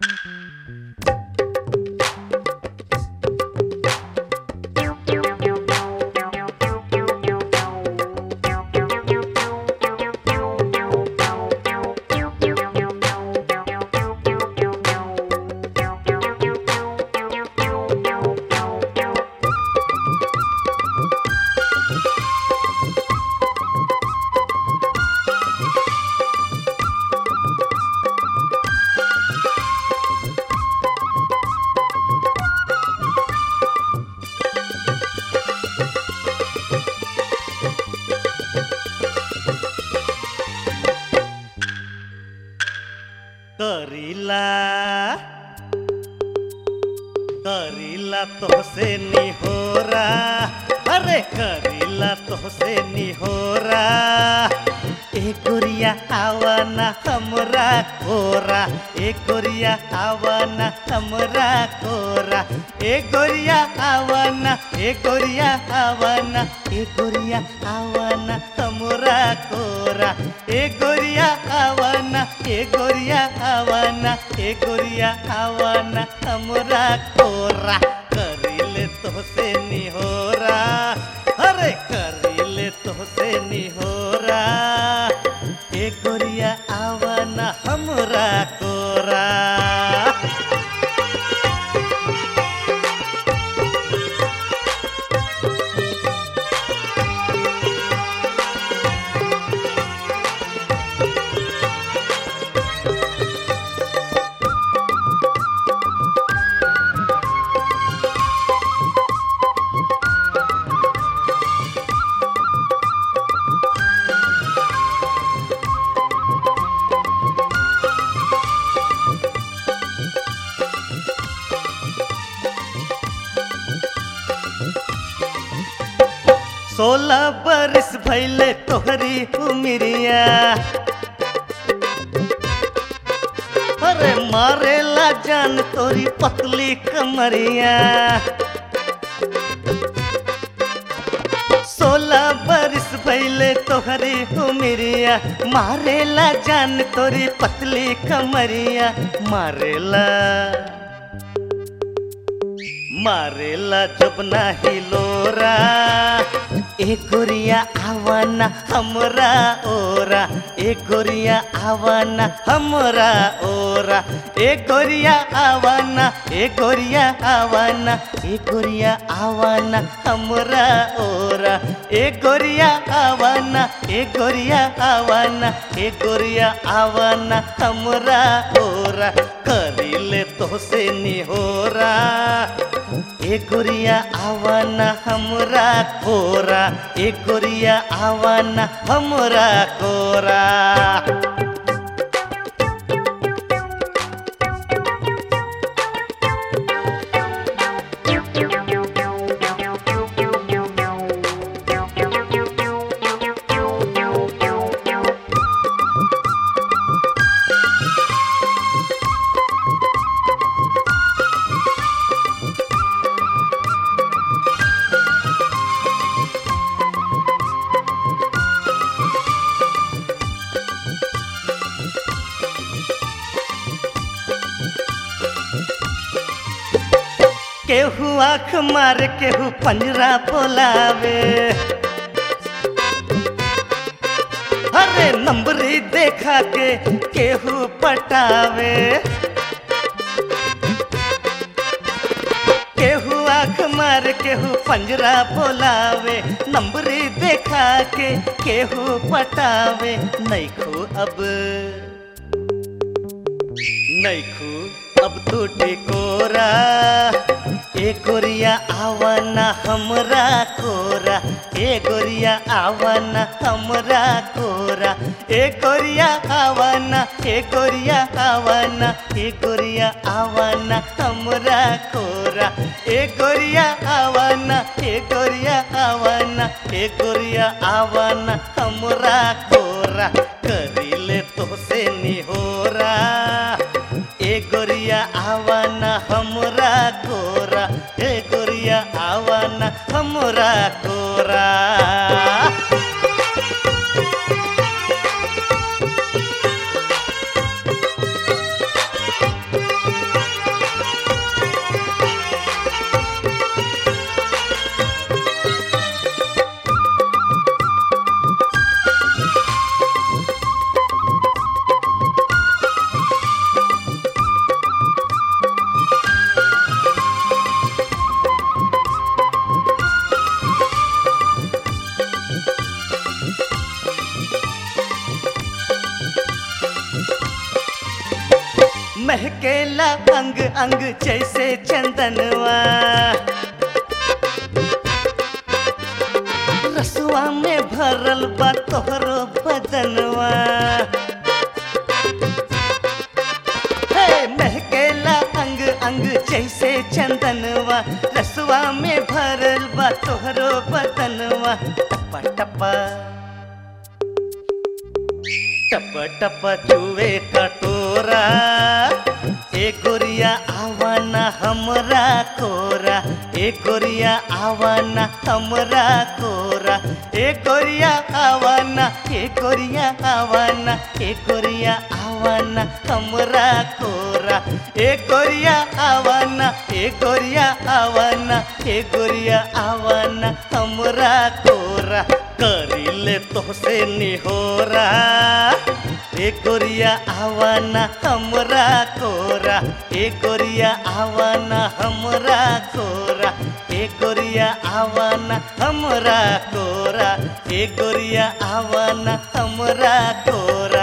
करीला करीला तोहसे निहोरा अरे करीला तोहसे निहोरा ए गोरिया आवाना हमरा कोरा ए गोरिया आवाना हमरा कोरा ए गोरिया आवाना ए गोरिया आवाना ए गोरिया आवाना हमरा कोरा ए गोरिया आवाना ए गोरिया आवाना ए गोरिया आवाना हमरा कोरा करिले तोहसे निहोरा अरे करिले तोहसे निहोरा ए गोरिया आवाना हमरा कोरा सोलह बरिस भैले तोहरी उमिरिया अरे मारेला जान तोरी पतली कमरिया सोलह बरिस भैले तोहरी उमिरिया मारेला जान तोरी पतली कमरिया मारेला मारेला जब नाही लोरा ए गोरिया आवाना हमरा ओरा ए गोरिया आवाना हमरा ओरा ए गोरिया आवाना ए गोरिया आवाना ए गोरिया आवाना हमरा ओरा ए गोरिया आवाना ए गोरिया आवाना ए गोरिया आवाना हमरा ओरा करिले तोहसे निहोरा ए गोरिया आवाना हमरा कोरा ए गोरिया आवाना हमरा कोरा केहू आँख मार केहू पंजरा बोलावे अरे नंबरी देखा के केहू पटावे केहू आँख मार केहू पंजरा बोलावे नंबरी देखा के केहू पटावे नैखू अब नैखू अब तू टिकोरा ए गोरिया आवाना हमरा कोरा ए गोरिया आवाना हमरा कोरा ए गोरिया आवाना ए गोरिया आवाना ए गोरिया आवाना हमरा कोरा ए गोरिया आवाना ए गोरिया आवाना ए गोरिया आवाना हमरा कोरा करिले तोहसे निहोरा ए गोरिया आवाना हमरा कोरा ए गोरिया आवाना हमरा कोरा महकेला अंग अंग जैसे चंदनवा रसुआ में भरल बा तोहरो बदनवा हे महकेला अंग अंग जैसे चंदनवा रसुआ में भरल बा तोहरो बदनवा टपा टपा टप टप चुवे कटोरा ए गोरिया आवाना हमरा कोरा ए गोरिया आवाना हमरा कोरा ए गोरिया आवाना ए गोरिया आवाना ए गोरिया आवाना हमरा कोरा ए गोरिया आवाना ए गोरिया आवाना ए गोरिया आवाना हमरा कोरा करिले तोहसे निहोरा ए गोरिया आवाना हमरा कोरा ए गोरिया आवाना हमरा कोरा ए गोरिया आवाना हमरा कोरा ए गोरिया आवाना हमरा कोरा